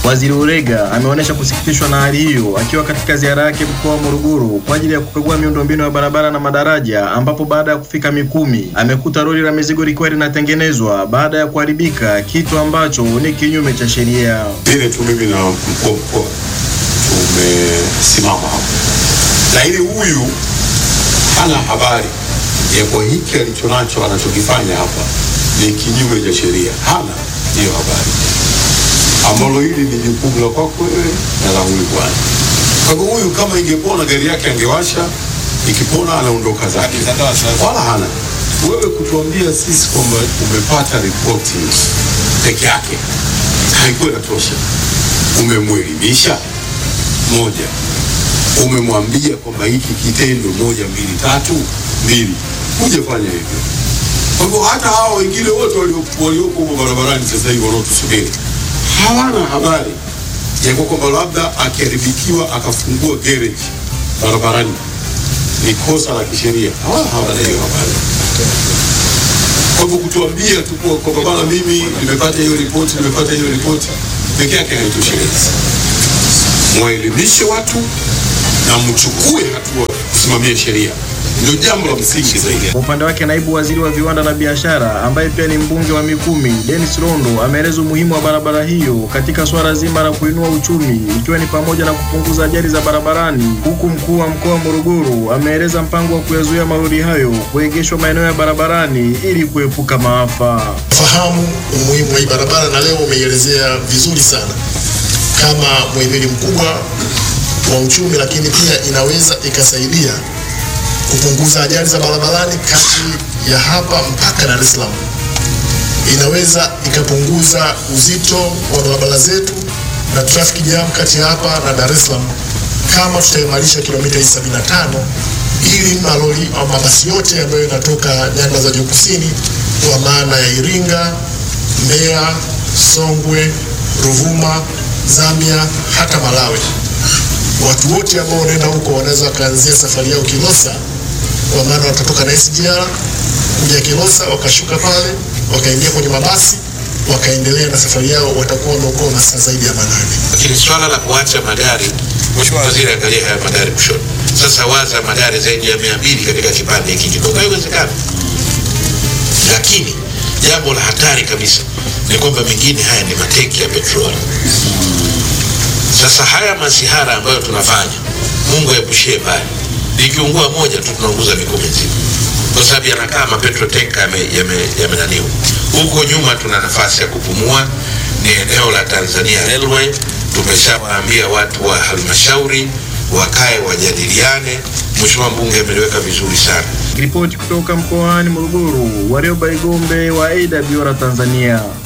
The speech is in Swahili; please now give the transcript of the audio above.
Waziri Ulega ameonyesha kusikitishwa na hali hiyo akiwa katika ziara yake mkoa wa Morogoro kwa ajili ya kukagua miundombinu ya barabara na madaraja, ambapo baada ya kufika Mikumi amekuta lori la mizigo likiwa linatengenezwa baada ya kuharibika, kitu ambacho ni kinyume cha sheria. Vile tu mimi na mkuu wa mkoa tumesimama hapo, lakini huyu hana habari ya kwa hiki alichonacho anachokifanya hapa ni kinyume cha sheria, hana hiyo habari, ambalo hili ni jukumu la kwako wewe na la huyu bwana. Kwa hivyo huyu kama ingepona gari yake angewasha, ikipona anaondoka zake, wala hana wewe kutuambia sisi kwamba umepata ripoti peke yake haikuwa inatosha. Umemwelimisha moja, umemwambia kwamba hiki kitendo moja mbili tatu mbili, hujafanya hivyo. Kwa hivyo hata hao wengine wote walio- walioko huko barabarani sasa hivi wanaotusubiri hawana habari ya kwa kwamba labda akiharibikiwa akafungua garage barabarani ni kosa la kisheria, hawana hawana hiyo habari. Kwa hivyo kutuambia tu kwa- kwamba bana, mimi nimepata hiyo ripoti, nimepata hiyo ripoti peke yake haitoshelezi. Mwaelimishe watu na mchukue hatua kusimamia sheria, ndio jambo la msingi zaidi. Kwa upande wake naibu waziri wa viwanda na biashara ambaye pia ni mbunge wa Mikumi, Dennis Rondo ameeleza umuhimu wa barabara hiyo katika suala zima la kuinua uchumi ikiwa ni pamoja na kupunguza ajali za barabarani, huku mkuu wa mkoa wa Morogoro ameeleza mpango wa kuyazuia malori hayo kuegeshwa maeneo ya barabarani ili kuepuka maafa. fahamu umuhimu wa hii barabara na leo umeielezea vizuri sana kama muhimili mkubwa wa uchumi, lakini pia inaweza ikasaidia kupunguza ajali za barabarani kati ya hapa mpaka Dar es Salaam. Inaweza ikapunguza uzito wa barabara zetu na traffic jam kati ya hapa na Dar es Salaam kama tutaimarisha kilomita hii 75 ili malori au mabasi yote ambayo yanatoka nyanda za juu kusini kwa maana ya Iringa, Mbeya, Songwe, Ruvuma, Zambia hata Malawi. Watu wote ambao wanaenda huko wanaweza wakaanzia safari yao Kilosa, kwa maana watatoka na SGR kuja Kilosa, wakashuka pale, wakaingia kwenye mabasi, wakaendelea na safari yao, watakuwa wameokoa masaa zaidi ya manane. lakini swala la kuacha magari, Mheshimiwa Waziri, angalia haya magari kushoto. Sasa waza magari zaidi ya mia mbili katika kipande hiki kidogo, haiwezekani. Lakini jambo la hatari kabisa ni kwamba mengine haya ni mateki ya petroli. Sasa haya masihara ambayo tunafanya, Mungu aepushie mbali, likiungua moja tu tunaunguza Mikumi nzima, kwa sababu yanakaa mapetro tenka yamenaniwa yame, yamenaniwa. Huko nyuma tuna nafasi ya kupumua, ni eneo la Tanzania Railway. Tumeshawaambia watu wa halmashauri wakae wajadiliane. Mheshimiwa mbunge ameliweka vizuri sana. Ripoti kutoka mkoani Morogoro, Warioba Igombe wa AWR Tanzania.